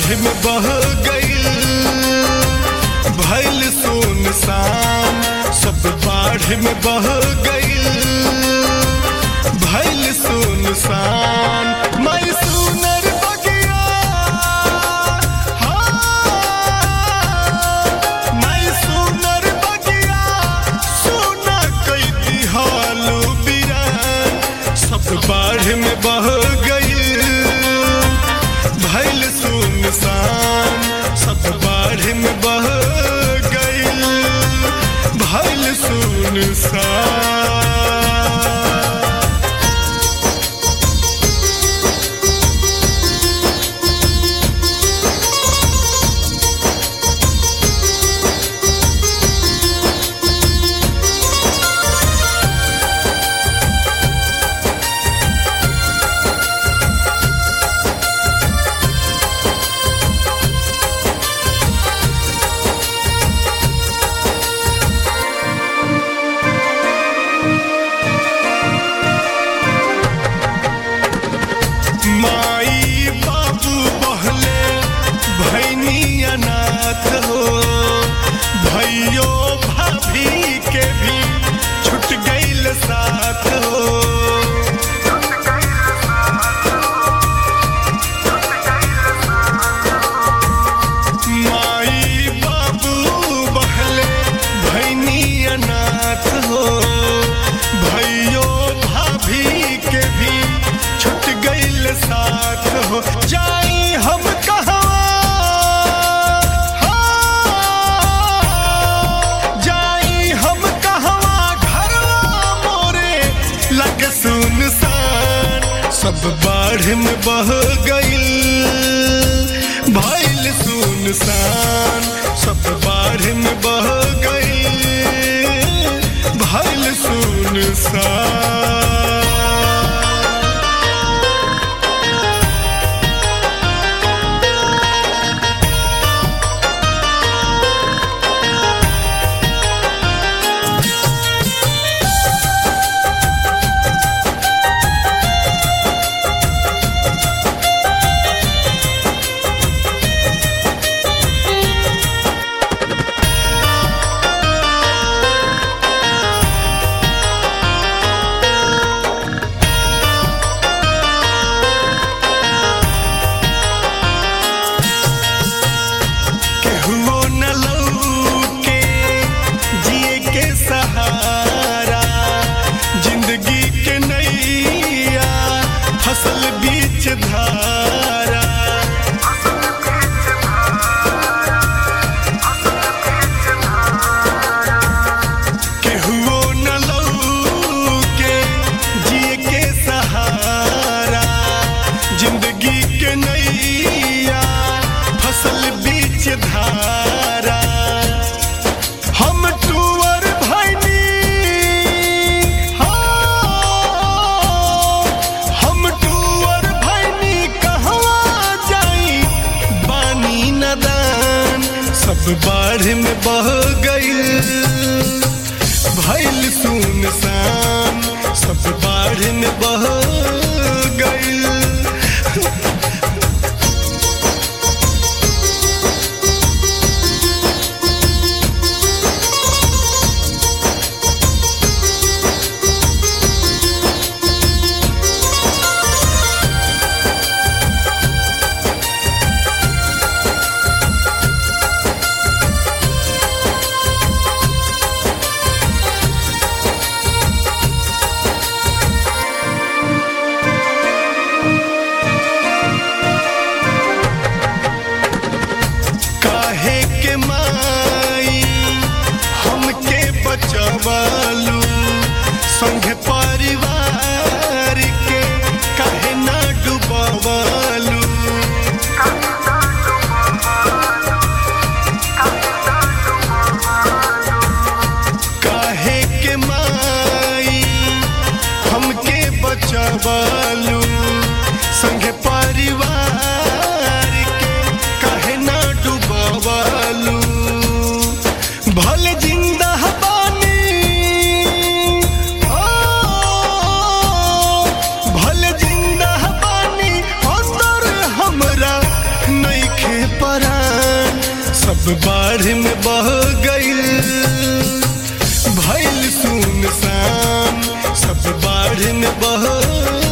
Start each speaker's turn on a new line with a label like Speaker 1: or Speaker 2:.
Speaker 1: बाढ़ में बह गईल भैल सुनसान सब बाढ़ में बह गईल भैल सुनसान मैं सुनर बगिया हाँ, मैं सुनर बगिया सुना कई दिहालू बिरान सब बाढ़ में बह गईल भैल सुनसान सब बाढ़ में बह गईल भैल सुनसान माई बाबू बहले भैनी अनाथ हो भैयो भाभी के भी छुट गईल साथ हो माई बाबू बहले भैनी अनाथ हो भैयो भाभी के भी छुट गईल साथ हो जाई हम कहवा हाँ, जाई हम कहवा घरवा मोरे लग सुनसान सब बाढ़ में बह गईल भइल सुनसान सब बाढ़ में बह गईल भइल सुनसान केहुओ न लौके जिए के सहारा जिंदगी के नैया फसल बीच धारा केहुओ न लौके जिए के सहारा जिंदगी के नैया फसल बीच धारा हम टूअर भैनी हाँ, हम टूअर भैनी कहवा जाई बानी नदान सब बाढ़ में बह गईल भैल सुनसान सब बाढ़ में बह गईल काहे के माई हमके बचवालू संग परिवार के काहे ना डुबवालू काहे के माई हमके बचवालू संग परिवार के काहे ना डुबवालू भले जिंदा बानी ओ, बाढ़ में बह गईल भइल सुनसान सब बाढ़ में बह